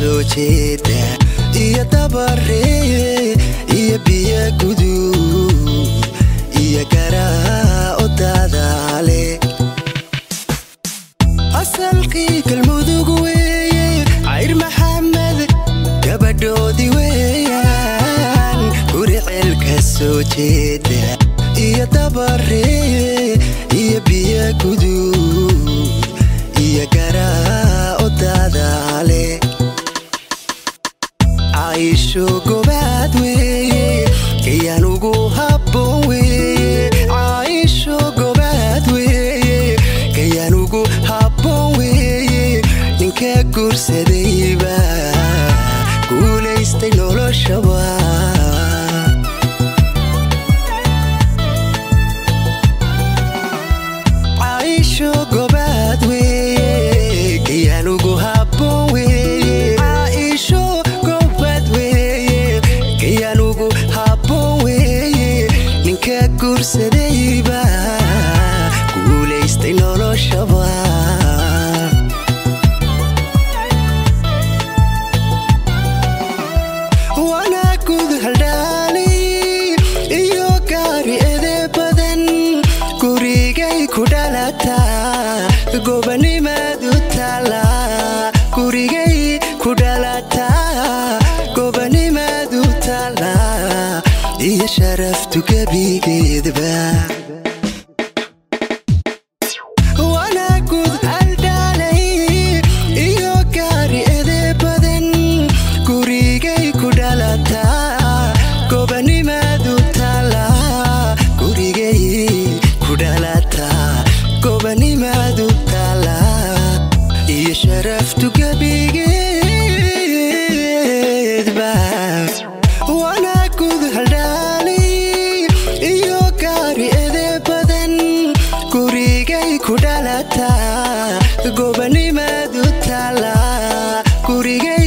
soo jeeda iyo dabaree iyo biyo guduud iyo garaa o daadaale asalkii galmudug weeye cayr maxamed gabadhoodii weeyaan guri ceelka soo jeeda iyo dabaree iyo biyo guduud iyo garaa o daadaale caisho gobaad weeye kayaan ugu habboon weeye caisho gobaad weeye kayaan ugu habboon weeye ninka guursadayba guulaystay noloshaba caisho gobaad weeye kayaan ugu habboon weeye caisho gobaad weeye kayaan ugu habboon weeye ninka guursadayba guulaystay noloshaba wanaagud haldhaali iyo gaari ede badan gurigay ku dhalataa gobanimaadu taala gurigay ku dhalataa gobanimaadu taala iyo sharaftu gebigeedba wanaagud haldhaalay iyo gaari ede badan gurigay ku dhalataa gobanimaadu taala gurigay ku dhalataa gobanimaadu taala iyo sharaftu gebigeedba wanaagud haldhaalay iyo gaari ede badan gurigay ku dhalataa gobanimaadu taala gurigay